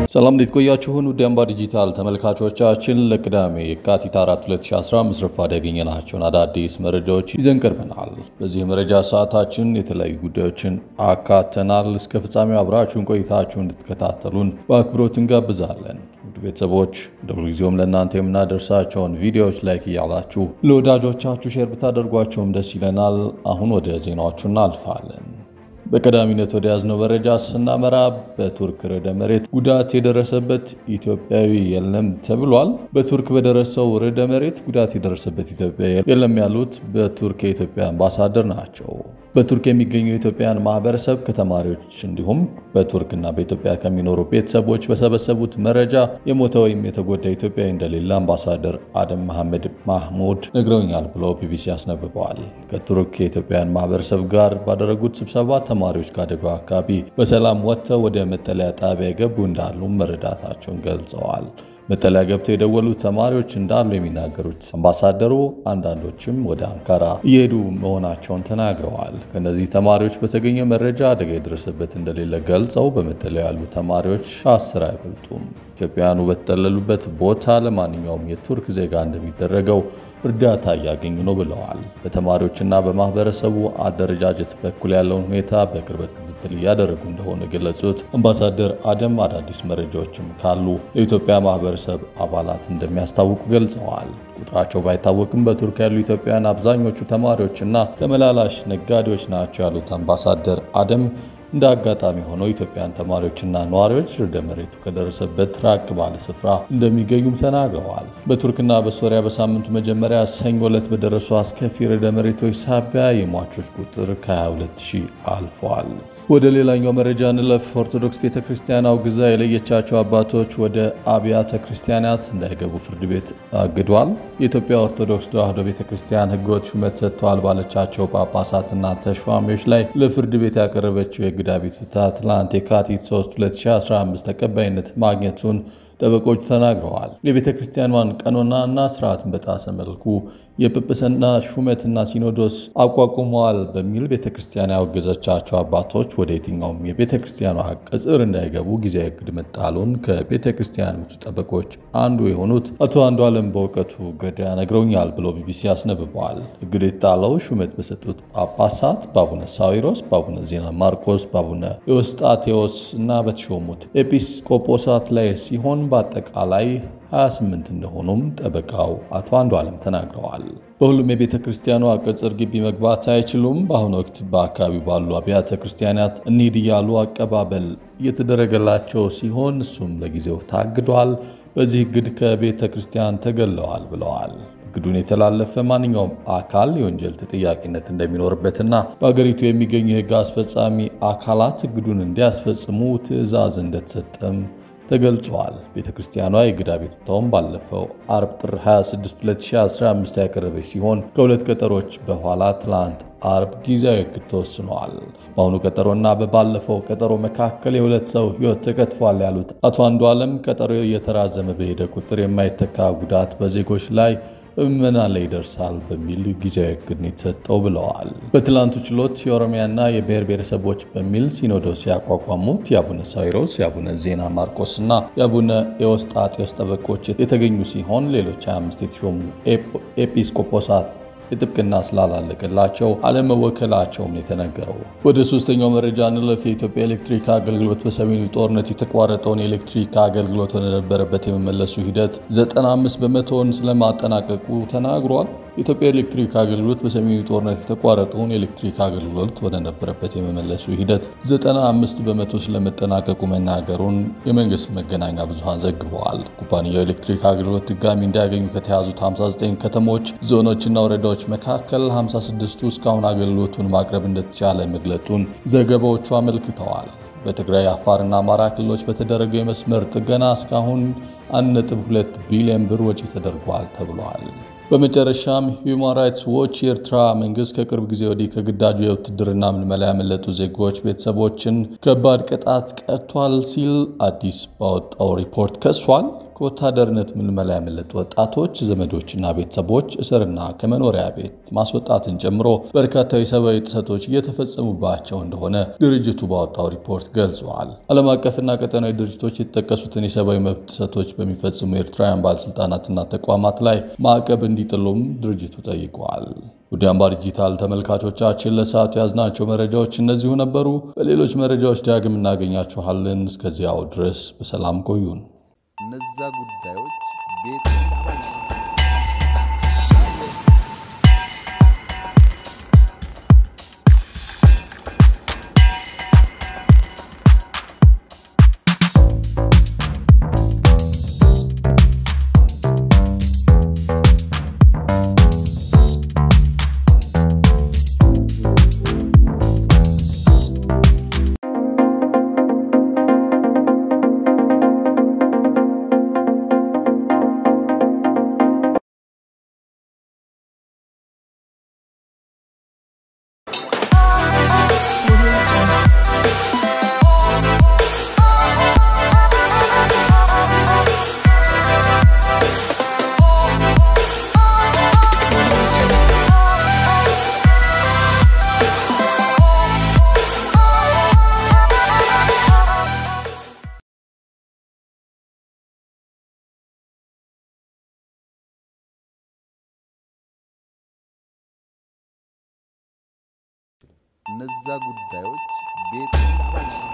ሰላም እንዴት ቆያችሁን? ውድ አምባ ዲጂታል ተመልካቾቻችን ለቅዳሜ የካቲት 4 2015 ረፋድ ያገኘናቸውን አዳዲስ መረጃዎች ይዘን ቀርበናል። በዚህ መረጃ ሰዓታችን የተለያዩ ጉዳዮችን አካተናል። እስከ ፍጻሜው አብራችሁን ቆይታችሁ እንድትከታተሉን በአክብሮት እንጋብዛለን። ውድ ቤተሰቦች እንደ ሁልጊዜውም ለእናንተ የምናደርሳቸውን ቪዲዮዎች ላይክ እያላችሁ ለወዳጆቻችሁ ሼር ብታደርጓቸውም ደስ ይለናል። አሁን ወደ ዜናዎቹ እናልፋለን። በቀዳሚነት ወደ ያዝነው መረጃ ስናመራ በቱርክ ርዕደ መሬት ጉዳት የደረሰበት ኢትዮጵያዊ የለም ተብሏል። በቱርክ በደረሰው ርዕደ መሬት ጉዳት የደረሰበት ኢትዮጵያዊ የለም ያሉት በቱርክ የኢትዮጵያ አምባሳደር ናቸው። በቱርክ የሚገኙ የኢትዮጵያን ማህበረሰብ ከተማሪዎች እንዲሁም በቱርክና በኢትዮጵያ ከሚኖሩ ቤተሰቦች በሰበሰቡት መረጃ የሞተ ወይም የተጎዳ ኢትዮጵያዊ እንደሌለ አምባሳደር አደም መሐመድ ማህሙድ ነግረውኛል ብሎ ቢቢሲ አስነብበዋል። ከቱርክ የኢትዮጵያን ማህበረሰብ ጋር ባደረጉት ስብሰባ ተማሪዎች ከአደጋው አካባቢ በሰላም ወጥተው ወደ መጠለያ ጣቢያ የገቡ እንዳሉ መረዳታቸውን ገልጸዋል። መጠለያ ገብተው የደወሉ ተማሪዎች እንዳሉ የሚናገሩት አምባሳደሩ አንዳንዶችም ወደ አንካራ እየሄዱ መሆናቸውን ተናግረዋል። ከእነዚህ ተማሪዎች በተገኘ መረጃ አደጋ የደረሰበት እንደሌለ ገልጸው በመጠለያ ያሉ ተማሪዎች ከአስር አይበልጡም። ኢትዮጵያውያኑ በተጠለሉበት ቦታ ለማንኛውም የቱርክ ዜጋ እንደሚደረገው እርዳታ እያገኙ ነው ብለዋል። በተማሪዎችና በማህበረሰቡ አደረጃጀት በኩል ያለውን ሁኔታ በቅርበት ክትትል እያደረጉ እንደሆነ የገለጹት አምባሳደር አደም አዳዲስ መረጃዎችም ካሉ ለኢትዮጵያ ማህበረሰብ አባላት እንደሚያስታውቁ ገልጸዋል። ቁጥራቸው ባይታወቅም በቱርክ ያሉ ኢትዮጵያውያን አብዛኞቹ ተማሪዎችና ተመላላሽ ነጋዴዎች ናቸው ያሉት አምባሳደር አደም እንደ አጋጣሚ ሆነው ኢትዮጵያን ተማሪዎችና ነዋሪዎች ርዕደ መሬቱ ከደረሰበት ራቅ ባለ ስፍራ እንደሚገኙም ተናግረዋል። በቱርክና በሶሪያ በሳምንቱ መጀመሪያ ሰኞ ዕለት በደረሱ አስከፊ ርዕደ መሬቶች ሳቢያ የሟቾች ቁጥር ከ22 ሺህ አልፏል። ወደ ሌላኛው መረጃ እንለፍ። ኦርቶዶክስ ቤተ ክርስቲያን አውግዛ የለየቻቸው አባቶች ወደ አብያተ ክርስቲያናት እንዳይገቡ ፍርድ ቤት አግዷል። የኢትዮጵያ ኦርቶዶክስ ተዋሕዶ ቤተ ክርስቲያን ሕገወጥ ሹመት ሰጥተዋል ባለቻቸው ጳጳሳትና ተሿሚዎች ላይ ለፍርድ ቤት ያቀረበችው የእግድ አቤቱታ ትላንት የካቲት 3 2015 ተቀባይነት ማግኘቱን ጠበቆች ተናግረዋል። የቤተ ክርስቲያኗን ቀኖና እና ስርዓትን በጣሰ መልኩ የጵጵስና ሹመትና ሲኖዶስ አቋቁመዋል በሚል ቤተ ክርስቲያን ያወገዘቻቸው አባቶች ወደ የትኛውም የቤተ ክርስቲያኗ ቅጽር እንዳይገቡ ጊዜያዊ እግድ መጣሉን ከቤተ ክርስቲያኖቹ ጠበቆች አንዱ የሆኑት አቶ አንዱ ዓለም በእውቀቱ ገዳ ነግረውኛል ብሎ ቢቢሲ አስነብበዋል። እግድ የተጣለው ሹመት በሰጡት ጳጳሳት በአቡነ ሳዊሮስ፣ በአቡነ ዜና ማርቆስ፣ በአቡነ ኤዎስጣቴዎስ እና በተሾሙት ኤጲስቆጶሳት ላይ ሲሆን በአጠቃላይ 28 እንደሆኑም ጠበቃው አቶ አንዱ ዓለም ተናግረዋል። በሁሉም የቤተ ክርስቲያኗ ቅጽር ግቢ መግባት አይችሉም። በአሁኑ ወቅት በአካባቢው ባሉ አብያተ ክርስቲያናት እንሂድ እያሉ አቀባበል እየተደረገላቸው ሲሆን እሱም ለጊዜው ታግዷል። በዚህ እግድ ከቤተ ክርስቲያን ተገለዋል ብለዋል። እግዱን የተላለፈ ማንኛውም አካል የወንጀል ተጠያቂነት እንደሚኖርበትና በአገሪቱ የሚገኙ የሕግ አስፈጻሚ አካላት እግዱን እንዲያስፈጽሙ ትዕዛዝ እንደተሰጠም ተገልጿል። ቤተ ክርስቲያኗ የእግድ አቤቱታውን ባለፈው አርብ ጥር 26 2015 ያቀረበች ሲሆን ከሁለት ቀጠሮች በኋላ ትላንት አርብ ጊዜያዊ እግድ ተወስኗል። በአሁኑ ቀጠሮና በባለፈው ቀጠሮ መካከል የሁለት ሰው ሕይወት ተቀጥፏል ያሉት አቶ አንዱ ዓለም ቀጠሮ እየተራዘመ በሄደ ቁጥር የማይተካ ጉዳት በዜጎች ላይ በምዕመናን ላይ ይደርሳል በሚል ጊዜያዊ እግድ ነው የተሰጠው ብለዋል። በትላንቱ ችሎት የኦሮሚያና የብሔር ብሔረሰቦች በሚል ሲኖዶስ ያቋቋሙት የአቡነ ሳዊሮስ፣ የአቡነ ዜና ማርቆስ እና የአቡነ ኤዎስጣቴዎስ ጠበቆች የተገኙ ሲሆን ሌሎች 25 የተሾሙ ኤጲስቆጶሳት የጥብቅና ስላላለቀላቸው አለመወከላቸውም የተነገረው። ወደ ሶስተኛው መረጃ እንለፍ። የኢትዮጵያ ኤሌክትሪክ አገልግሎት በሰሜኑ ጦርነት የተቋረጠውን የኤሌክትሪክ አገልግሎት ወደነበረበት የመመለሱ ሂደት 95 በመቶውን ስለማጠናቀቁ ተናግሯል። የኢትዮጵያ ኤሌክትሪክ አገልግሎት በሰሜኑ ጦርነት የተቋረጠውን የኤሌክትሪክ አገልግሎት ወደነበረበት የመመለሱ ሂደት 95 በመቶ ስለመጠናቀቁ መናገሩን የመንግስት መገናኛ ብዙሃን ዘግበዋል። ኩባንያው ኤሌክትሪክ አገልግሎት ድጋሚ እንዲያገኙ ከተያዙት 59 ከተሞች፣ ዞኖችና ወረዳዎች መካከል 56ቱ እስካሁን አገልግሎቱን ማቅረብ እንደተቻለ መግለጡን ዘገባዎቹ አመልክተዋል። በትግራይ አፋርና አማራ ክልሎች በተደረገው የመስመር ጥገና እስካሁን 1.2 ቢሊዮን ብር ወጪ ተደርጓል ተብሏል። በመጨረሻም ሂውማን ራይትስ ዎች የኤርትራ መንግስት ከቅርብ ጊዜ ወዲህ ከግዳጁ የውትድርና ምልመላ ያመለጡ ዜጎች ቤተሰቦችን ከባድ ቅጣት ቀጥቷል ሲል አዲስ ባወጣው ሪፖርት ከሷል። ከወታደርነት ምልመላ ያመለጡ ወጣቶች ዘመዶችና ቤተሰቦች እስርና ከመኖሪያ ቤት ማስወጣትን ጨምሮ በርካታ የሰብአዊ ጥሰቶች እየተፈጸሙባቸው እንደሆነ ድርጅቱ ባወጣው ሪፖርት ገልጸዋል። ዓለም አቀፍና ቀጠናዊ ድርጅቶች የተጠቀሱትን የሰብአዊ መብት ጥሰቶች በሚፈጽሙ ኤርትራውያን ባለሥልጣናትና ተቋማት ላይ ማዕቀብ እንዲጥሉም ድርጅቱ ጠይቀዋል። ውድ አምባር ዲጂታል ተመልካቾቻችን ለሰዓቱ ያዝናቸው መረጃዎች እነዚሁ ነበሩ። በሌሎች መረጃዎች ዳግም እናገኛችኋለን። እስከዚያው ድረስ በሰላም ቆዩን። እነዛ ጉዳዮች ቤት እነዛ ጉዳዮች ቤት